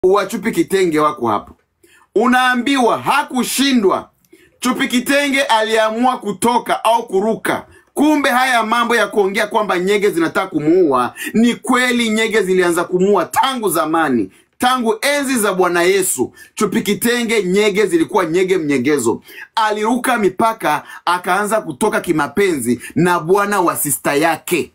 wa Chupi Kitenge wako hapo, unaambiwa hakushindwa. Chupi Kitenge aliamua kutoka au kuruka. Kumbe haya mambo ya kuongea kwamba nyege zinataka kumuua ni kweli. Nyege zilianza kumuua tangu zamani, tangu enzi za Bwana Yesu. Chupi Kitenge, nyege zilikuwa nyege mnyegezo. Aliruka mipaka, akaanza kutoka kimapenzi na bwana wa sista yake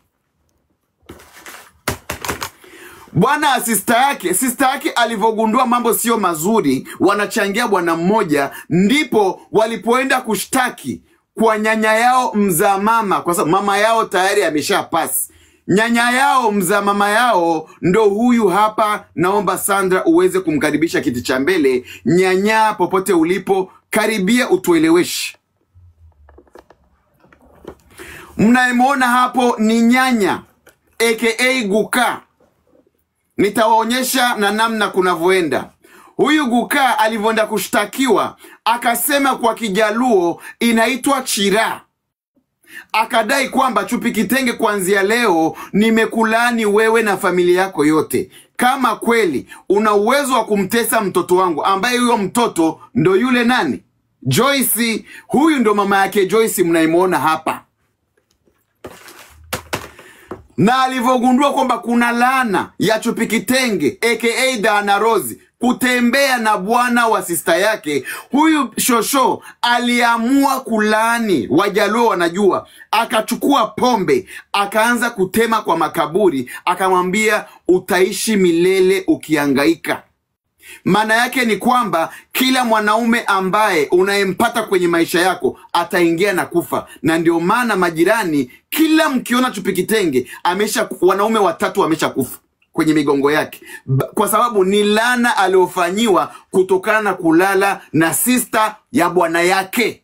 bwana wa sista yake. Sista yake alivyogundua mambo sio mazuri, wanachangia bwana mmoja, ndipo walipoenda kushtaki kwa nyanya yao mzaa mama, kwa sababu mama yao tayari amesha pasi. Nyanya yao mzaa mama yao ndo huyu hapa. Naomba Sandra uweze kumkaribisha kiti cha mbele. Nyanya, popote ulipo, karibia utueleweshe. Mnayemwona hapo ni nyanya aka Guka nitawaonyesha na namna kunavyoenda. Huyu Gukaa alivyoenda kushtakiwa akasema kwa Kijaluo inaitwa chira, akadai kwamba Chupi Kitenge, kuanzia leo nimekulaani wewe na familia yako yote. Kama kweli una uwezo wa kumtesa mtoto wangu, ambaye huyo mtoto ndo yule nani, Joyce. Huyu ndo mama yake Joyce mnaimwona hapa na alivyogundua kwamba kuna laana ya Chupi Kitenge aka Dana Rose kutembea na bwana wa sista yake, huyu shosho aliamua kulaani. Wajaluo wanajua, akachukua pombe akaanza kutema kwa makaburi, akamwambia utaishi milele ukiangaika. Maana yake ni kwamba kila mwanaume ambaye unayempata kwenye maisha yako ataingia na kufa, na ndio maana majirani, kila mkiona Chupi Kitenge amesha, wanaume watatu wamesha kufa kwenye migongo yake, kwa sababu ni laana aliyofanyiwa kutokana na kulala na sista ya bwana yake.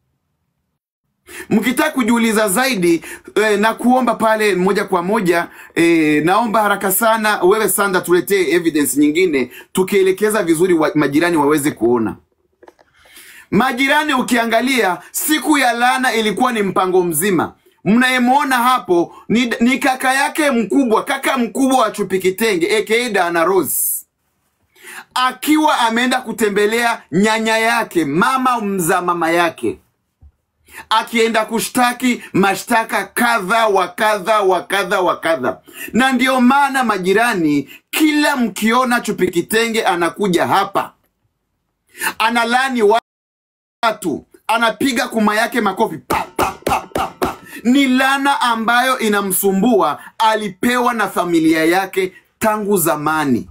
Mkitaka kujiuliza zaidi eh, na kuomba pale moja kwa moja eh, naomba haraka sana wewe Sanda, tuletee evidence nyingine tukielekeza vizuri wa, majirani waweze kuona. Majirani, ukiangalia siku ya laana ilikuwa ni mpango mzima. Mnayemwona hapo ni, ni kaka yake mkubwa, kaka mkubwa wa Chupi Kitenge aka Dana Rose akiwa ameenda kutembelea nyanya yake, mama mza mama yake akienda kushtaki mashtaka kadha wa kadha wa kadha wa kadha. Na ndiyo maana majirani, kila mkiona Chupi Kitenge anakuja hapa analani watu, anapiga kuma yake makofi pa, pa, pa, pa, pa. Ni lana ambayo inamsumbua, alipewa na familia yake tangu zamani,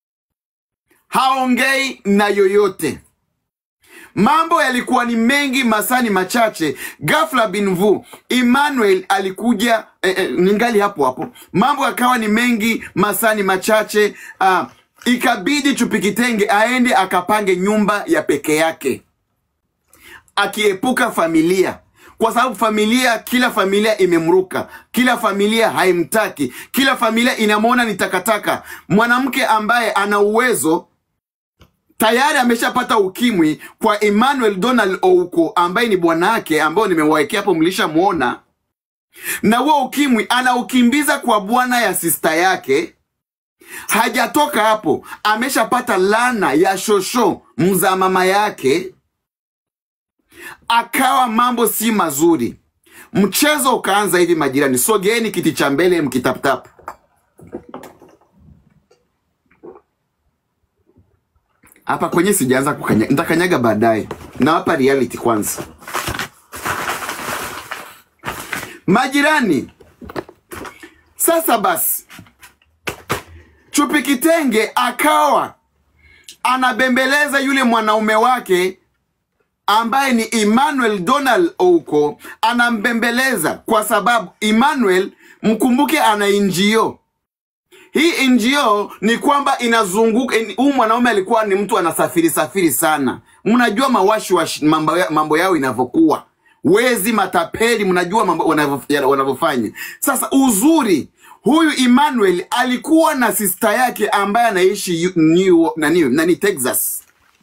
haongei na yoyote. Mambo yalikuwa ni mengi, masani machache. Ghafla binvu Emmanuel alikuja eh, eh, ningali hapo hapo. Mambo yakawa ni mengi, masani machache. Ah, ikabidi Chupi Kitenge aende akapange nyumba ya peke yake, akiepuka familia kwa sababu familia, kila familia imemruka, kila familia haimtaki, kila familia inamwona ni takataka. Mwanamke ambaye ana uwezo tayari ameshapata ukimwi kwa Emmanuel Donald Ouko ambaye ni bwana yake, ambao nimewawekea hapo, mlishamwona. Na huo ukimwi anaukimbiza kwa bwana ya sista yake. Hajatoka hapo, ameshapata lana ya shosho mza mama yake, akawa mambo si mazuri. Mchezo ukaanza hivi, majirani, sogeeni kiti cha mbele mkitaptap hapa kwenye sijaanza kukanyaga, nitakanyaga baadaye. Nawapa reality kwanza. Majirani, sasa basi, Chupi Kitenge akawa anabembeleza yule mwanaume wake ambaye ni Emmanuel Donald Ouko, anambembeleza kwa sababu Emmanuel, mkumbuke, ana NGO hii NGO ni kwamba inazunguka. Huyu mwanaume alikuwa ni mtu anasafiri safiri sana. Mnajua mawashi washi mambo, ya, mambo yao inavyokuwa, wezi, matapeli, mnajua mambo wanavyofanya. Sasa uzuri huyu Emmanuel alikuwa na sista yake ambaye anaishi New, nani, nani Texas.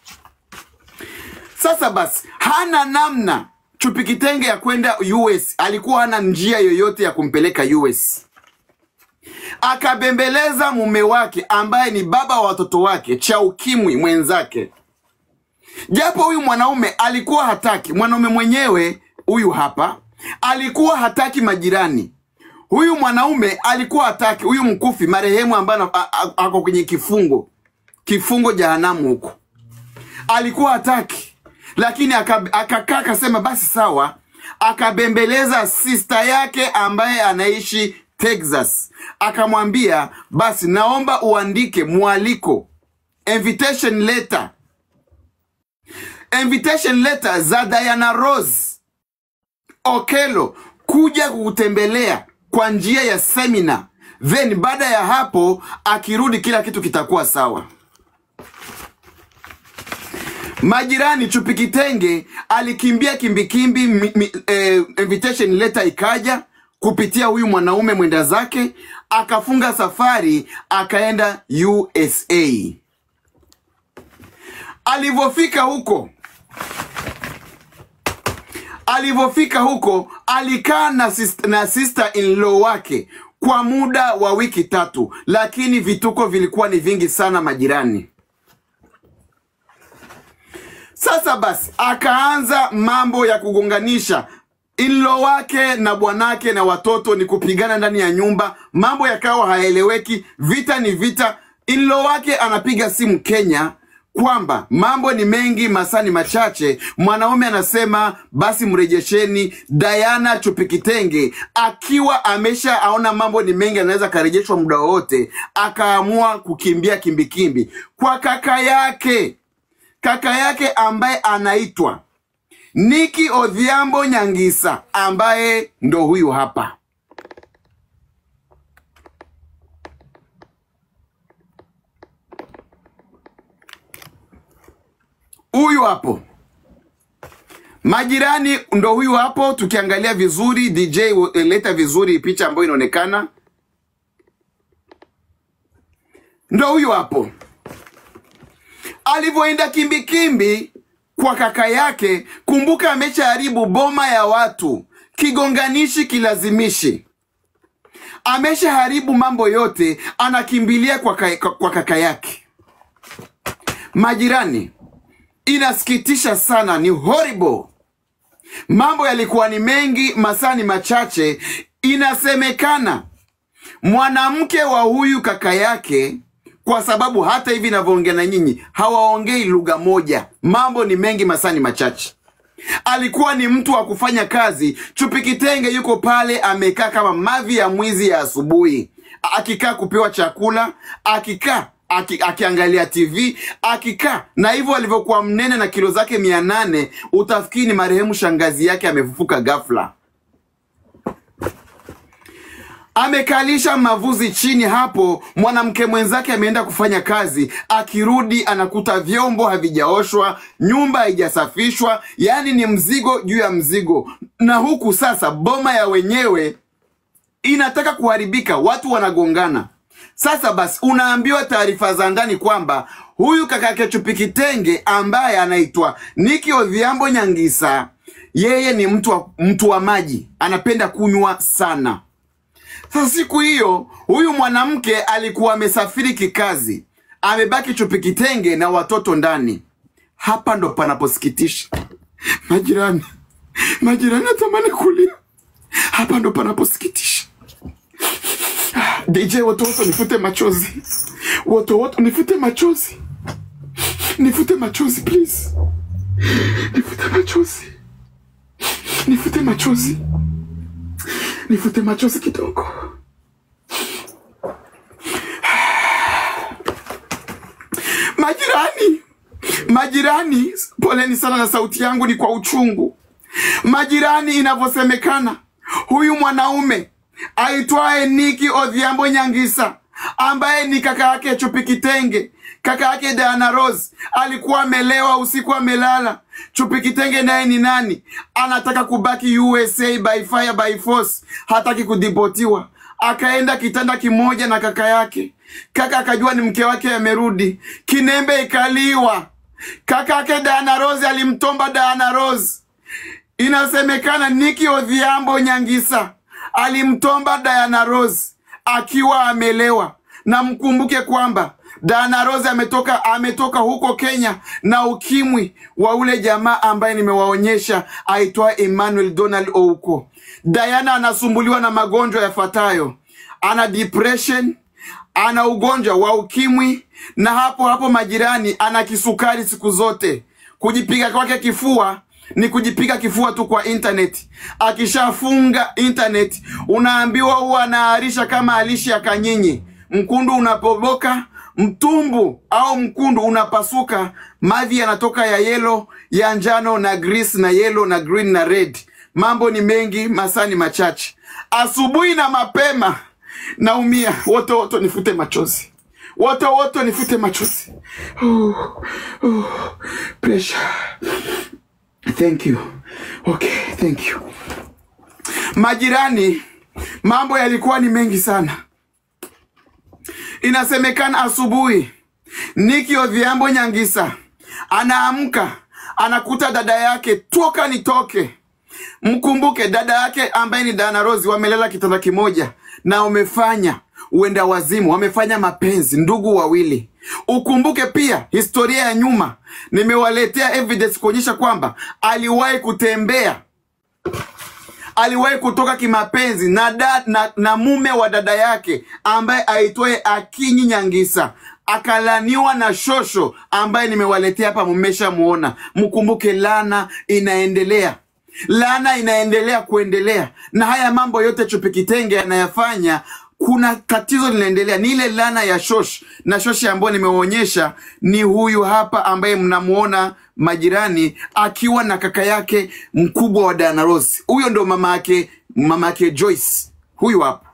Sasa basi hana namna Chupi Kitenge ya kwenda US, alikuwa hana njia yoyote ya kumpeleka US akabembeleza mume wake ambaye ni baba wa watoto wake cha ukimwi mwenzake, japo huyu mwanaume alikuwa hataki. Mwanaume mwenyewe huyu hapa alikuwa hataki majirani. Huyu mwanaume alikuwa hataki, huyu mkufi marehemu ambaye ana- a- a- ako kwenye kifungo kifungo jehanamu huko, alikuwa hataki, lakini aka- akakaa akasema basi sawa, akabembeleza sista yake ambaye anaishi Texas, akamwambia basi, naomba uandike mwaliko, invitation letter, invitation letter za Diana Rose Okelo kuja kukutembelea kwa njia ya semina, then baada ya hapo akirudi kila kitu kitakuwa sawa. Majirani Chupi Kitenge alikimbia kimbikimbi, mi- mi- eh, invitation letter ikaja kupitia huyu mwanaume mwenda zake, akafunga safari akaenda USA. Alivyofika huko alivyofika huko alikaa na, sis- na sister in law wake kwa muda wa wiki tatu, lakini vituko vilikuwa ni vingi sana majirani. Sasa basi akaanza mambo ya kugonganisha inlo wake na bwanake na watoto, ni kupigana ndani ya nyumba, mambo yakawa haeleweki, vita ni vita. Inlo wake anapiga simu Kenya kwamba mambo ni mengi, masaa ni machache. Mwanaume anasema basi mrejesheni Diana Chupi Kitenge, akiwa amesha aona mambo ni mengi, anaweza akarejeshwa muda wowote, akaamua kukimbia kimbikimbi kwa kaka yake kaka yake ambaye anaitwa Niki Odhiambo Nyangisa ambaye ndo huyu hapa. Huyu hapo. Majirani ndo huyu hapo, tukiangalia vizuri DJ eh, leta vizuri picha ambayo inaonekana. Ndo huyu hapo. alivyoenda kimbikimbi kwa kaka yake. Kumbuka ameshaharibu boma ya watu, kigonganishi kilazimishi, ameshaharibu mambo yote, anakimbilia kwa, ka, kwa kaka yake. Majirani, inasikitisha sana, ni horrible. Mambo yalikuwa ni mengi, masaa ni machache. Inasemekana mwanamke wa huyu kaka yake kwa sababu hata hivi navyoongea na nyinyi hawaongei lugha moja. Mambo ni mengi, masaa ni machache. Alikuwa ni mtu wa kufanya kazi. Chupi Kitenge yuko pale amekaa kama mavi ya mwizi ya asubuhi, akikaa kupewa chakula, akikaa aki, akiangalia TV, akikaa na hivyo alivyokuwa mnene na kilo zake mia nane utafikiri ni marehemu shangazi yake amefufuka ghafla amekalisha mavuzi chini hapo. Mwanamke mwenzake ameenda kufanya kazi, akirudi anakuta vyombo havijaoshwa, nyumba haijasafishwa, yaani ni mzigo juu ya mzigo. Na huku sasa boma ya wenyewe inataka kuharibika, watu wanagongana. Sasa basi, unaambiwa taarifa za ndani kwamba huyu kaka yake Chupi Kitenge ambaye anaitwa Niki Odhiambo Nyangisa, yeye ni mtu wa, mtu wa maji, anapenda kunywa sana. Sasa siku hiyo huyu mwanamke alikuwa amesafiri kikazi, amebaki Chupi Kitenge na watoto ndani. Hapa ndo panaposikitisha majirani, majirani natamani kulia. Hapa ndo panaposikitisha. DJ wotowoto, nifute machozi, wotowoto, nifute machozi, nifute machozi please, nifute machozi, nifute machozi nifute machozi kidogo. Majirani, majirani, poleni sana na sauti yangu ni kwa uchungu. Majirani, inavyosemekana huyu mwanaume aitwaye Niki Odhiambo Nyangisa ambaye ni kaka yake Chupi Kitenge, kaka yake Diana Rose alikuwa amelewa usiku, amelala. Chupi Kitenge naye ni nani? Anataka kubaki USA by fire by force, hataki kudipotiwa. Akaenda kitanda kimoja na kaka yake. Kaka akajua ni mke wake amerudi, kinembe ikaliwa. Kaka yake Diana Rose alimtomba Diana Rose. Inasemekana Niki Odhiambo Nyangisa alimtomba Diana Rose akiwa amelewa, na mkumbuke kwamba Diana Rose ametoka ametoka huko Kenya na ukimwi wa ule jamaa ambaye nimewaonyesha aitwa Emmanuel Donald Ouko. Diana anasumbuliwa na magonjwa yafuatayo: ana depression, ana ugonjwa wa ukimwi, na hapo hapo majirani, ana kisukari siku zote. Kujipiga kwake kifua ni kujipiga kifua tu kwa internet. Akishafunga internet, unaambiwa huwa anaarisha kama alishi ya kanyinyi. Mkundu unapoboka, mtumbu au mkundu unapasuka, mavi yanatoka ya yelo, ya njano na grease na yelo na green na red. Mambo ni mengi, masaa ni machache. Asubuhi na mapema naumia, wote wote nifute machozi, wote wote nifute machozi. Uh, uh, pressure. Thank you. Okay, thank you. Majirani, mambo yalikuwa ni mengi sana. Inasemekana asubuhi Niki Odhiambo Nyangisa anaamka anakuta dada yake, toka nitoke. Mkumbuke dada yake ambaye ni Diana Rose wamelala kitanda kimoja na wamefanya uenda wazimu, wamefanya mapenzi, ndugu wawili. Ukumbuke pia historia ya nyuma, nimewaletea evidence kuonyesha kwamba aliwahi kutembea aliwahi kutoka kimapenzi na, da, na, na mume wa dada yake ambaye aitwaye Akinyi Nyangisa akalaniwa na shosho ambaye nimewaletea hapa, mmeshamuona. Mkumbuke, lana inaendelea, lana inaendelea kuendelea, na haya mambo yote Chupi Kitenge anayafanya kuna tatizo linaendelea, ni ile lana ya shosh na shoshi ambayo nimeonyesha ni huyu hapa ambaye mnamuona majirani akiwa na kaka yake mkubwa wa Diana Rose. Huyo ndo mama yake, mama yake Joyce, huyu hapa.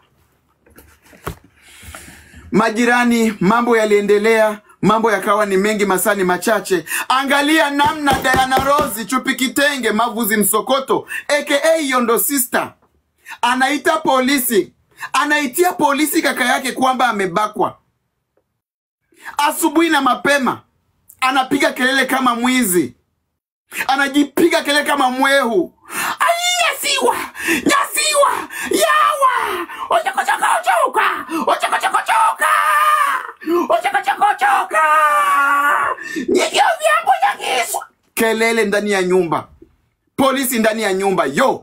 Majirani, mambo yaliendelea, mambo yakawa ni mengi, masani machache. Angalia namna Diana Rose Chupi Kitenge Mavuzi Msokoto aka Yondo Sister anaita polisi anaitia polisi kaka yake kwamba amebakwa. Asubuhi na mapema anapiga kelele kama mwizi, anajipiga kelele kama mwehu. Ai, nyasiwa nyasiwa yawa ochokochokochoka ochokochokochoka ochokochokochoka nyigio vyambo nyangiswa, kelele ndani ya nyumba, polisi ndani ya nyumba yo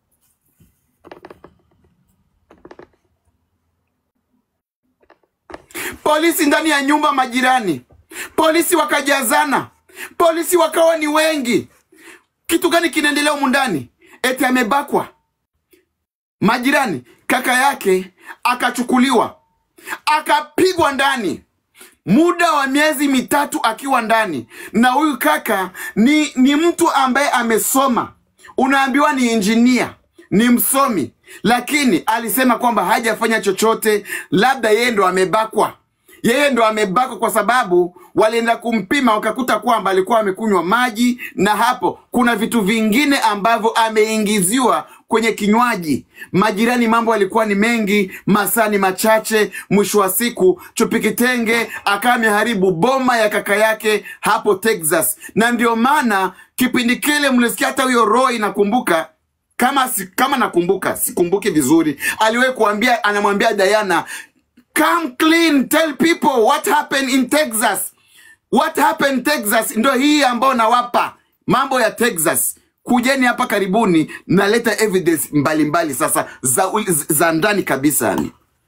polisi ndani ya nyumba, majirani, polisi wakajazana, polisi wakawa ni wengi. Kitu gani kinaendelea humu ndani? Eti amebakwa. Majirani, kaka yake akachukuliwa akapigwa ndani muda wa miezi mitatu akiwa ndani, na huyu kaka ni, ni mtu ambaye amesoma, unaambiwa ni injinia, ni msomi, lakini alisema kwamba hajafanya chochote, labda yeye ndo amebakwa yeye ndo amebakwa kwa sababu walienda kumpima wakakuta kwamba alikuwa amekunywa maji, na hapo kuna vitu vingine ambavyo ameingiziwa kwenye kinywaji. Majirani, mambo alikuwa ni mengi, masaa ni machache. Mwisho wa siku, Chupi Kitenge akawa ameharibu boma ya kaka yake hapo Texas, na ndio maana kipindi kile mlisikia hata huyo Roy, nakumbuka kama si, kama nakumbuka, sikumbuki vizuri, aliwahi kuambia, anamwambia Diana Come clean, tell people what happened in Texas. What happened Texas ndo hii ambayo nawapa mambo ya Texas. Kujeni hapa karibuni, naleta evidence mbalimbali mbali sasa za, za ndani kabisa yani.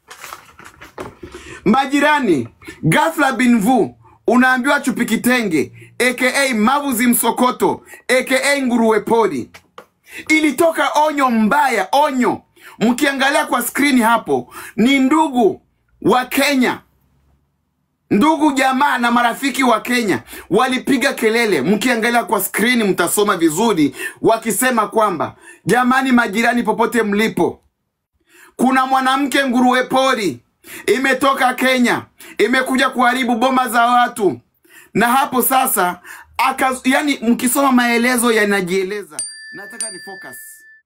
Majirani, ghafla binvu unaambiwa Chupi Kitenge aka Mavuzi Msokoto aka nguruwe pori, ilitoka onyo mbaya, onyo. Mkiangalia kwa skrini hapo ni ndugu wa Kenya, ndugu jamaa na marafiki wa Kenya walipiga kelele. Mkiangalia kwa skrini mtasoma vizuri, wakisema kwamba jamani, majirani, popote mlipo, kuna mwanamke nguruwe pori imetoka Kenya, imekuja kuharibu boma za watu. Na hapo sasa aka, yani, mkisoma maelezo yanajieleza. Nataka ni focus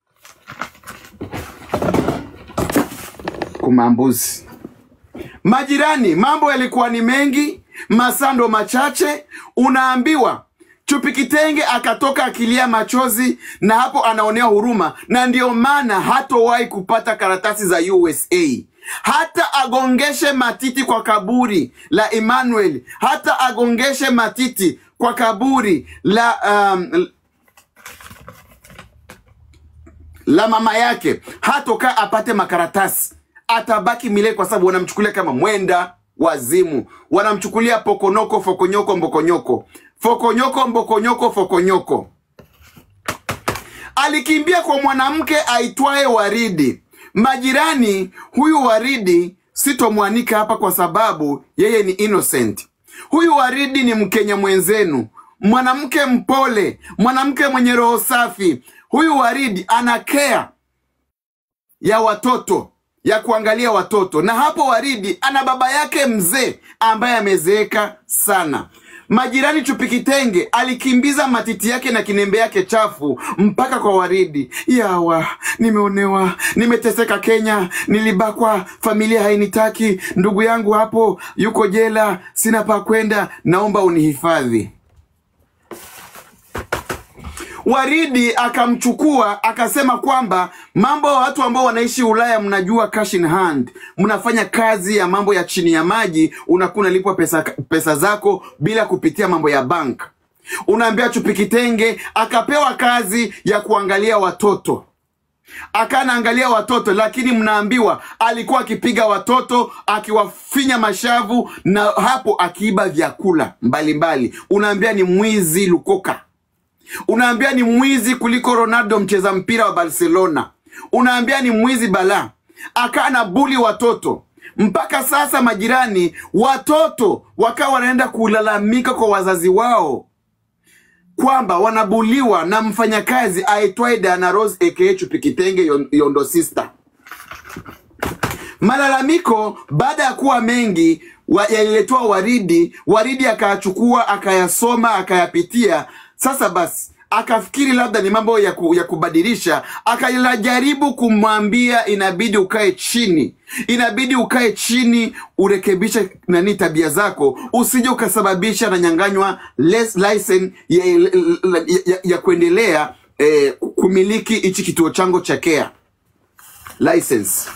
kumambuzi Majirani, mambo yalikuwa ni mengi, masando machache. Unaambiwa Chupi Kitenge akatoka akilia machozi, na hapo anaonea huruma, na ndiyo maana hatowahi kupata karatasi za USA. hata agongeshe matiti kwa kaburi la Emmanuel, hata agongeshe matiti kwa kaburi la um, la mama yake, hatokaa apate makaratasi, atabaki milele, kwa sababu wanamchukulia kama mwenda wazimu, wanamchukulia pokonoko, fokonyoko, mbokonyoko, fokonyoko, mbokonyoko, fokonyoko. Alikimbia kwa mwanamke aitwaye Waridi. Majirani, huyu Waridi sitomwanika hapa kwa sababu yeye ni innocent. Huyu Waridi ni Mkenya mwenzenu, mwanamke mpole, mwanamke mwenye roho safi. Huyu Waridi ana care ya watoto ya kuangalia watoto, na hapo Waridi ana baba yake mzee ambaye amezeeka sana. Majirani Chupikitenge alikimbiza matiti yake na kinembe yake chafu mpaka kwa Waridi. Yawa, nimeonewa, nimeteseka Kenya, nilibakwa, familia hainitaki, ndugu yangu hapo yuko jela, sina pa kwenda, naomba unihifadhi. Waridi akamchukua akasema kwamba mambo ya watu ambao wanaishi Ulaya, mnajua cash in hand, mnafanya kazi ya mambo ya chini ya maji, unakuwa unalipwa pesa, pesa zako bila kupitia mambo ya bank. Unaambia Chupikitenge akapewa kazi ya kuangalia watoto akanaangalia watoto, lakini mnaambiwa alikuwa akipiga watoto akiwafinya mashavu na hapo akiiba vyakula mbalimbali. Unaambia ni mwizi lukoka unaambia ni mwizi kuliko Ronaldo mcheza mpira wa Barcelona, unaambia ni mwizi bala. Akaa na buli watoto mpaka sasa, majirani watoto wakawa wanaenda kulalamika kwa wazazi wao kwamba wanabuliwa na mfanyakazi aitwaye Diana Rose aka Chupikitenge Yon- Yondo Sister. Malalamiko baada ya kuwa mengi wa- yaliletwa Waridi. Waridi akayachukua akayasoma akayapitia. Sasa basi akafikiri labda ni mambo ya, ku, ya kubadilisha, akajaribu kumwambia inabidi ukae chini, inabidi ukae chini urekebishe nani tabia zako, usije ukasababisha nanyanganywa les- license ya, ya, ya, ya kuendelea eh, kumiliki hichi kituo changu cha care license.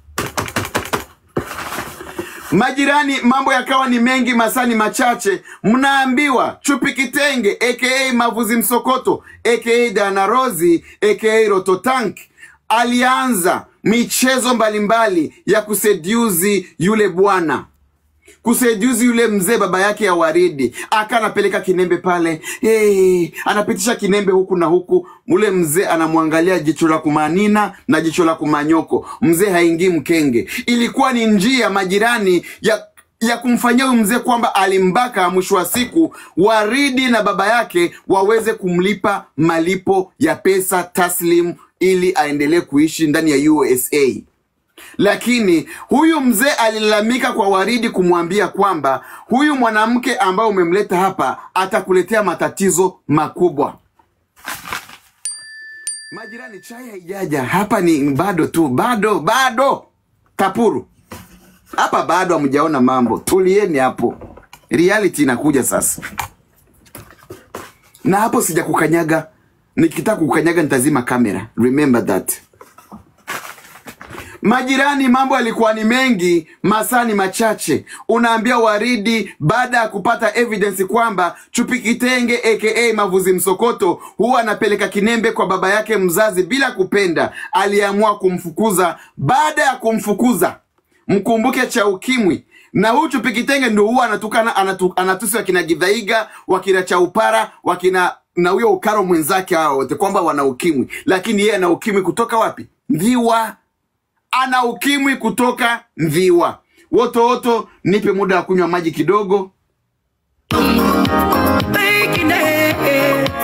Majirani, mambo yakawa ni mengi, masaa ni machache. Mnaambiwa Chupi Kitenge aka Mavuzi Msokoto aka Dana Rozi aka Rototank alianza michezo mbalimbali ya kuseduzi yule bwana kuseduzi yule mzee baba yake ya Waridi, aka anapeleka kinembe pale hey, anapitisha kinembe huku na huku. Ule mzee anamwangalia jicho la kumanina na jicho la kumanyoko. Mzee haingii mkenge. Ilikuwa ni njia majirani ya ya kumfanyia huyu mzee kwamba alimbaka, mwisho wa siku Waridi na baba yake waweze kumlipa malipo ya pesa taslim ili aendelee kuishi ndani ya USA lakini huyu mzee alilalamika kwa Waridi kumwambia kwamba huyu mwanamke ambaye umemleta hapa atakuletea matatizo makubwa. Majirani, chai haijaja hapa, ni bado tu, bado bado. Kapuru hapa bado hamjaona mambo, tulieni hapo, reality inakuja sasa. Na hapo sija kukanyaga, nikitaka kukanyaga nitazima kamera, remember that. Majirani, mambo yalikuwa ni mengi, masaa ni machache. Unaambia Waridi baada ya kupata evidence kwamba Chupi Kitenge aka Mavuzi Msokoto huwa anapeleka kinembe kwa baba yake mzazi bila kupenda, aliamua kumfukuza. Baada ya kumfukuza, mkumbuke cha ukimwi na huyu Chupi Kitenge ndio huwa anatukana anatu, anatusi wakina Gidhaiga wakina Chaupara wakina na huyo ukaro mwenzake hao wote kwamba wana ukimwi, lakini yeye ana ukimwi kutoka wapi? Mviwa ana ukimwi kutoka Mviwa. Woto woto, nipe muda wa kunywa maji kidogo. Making it.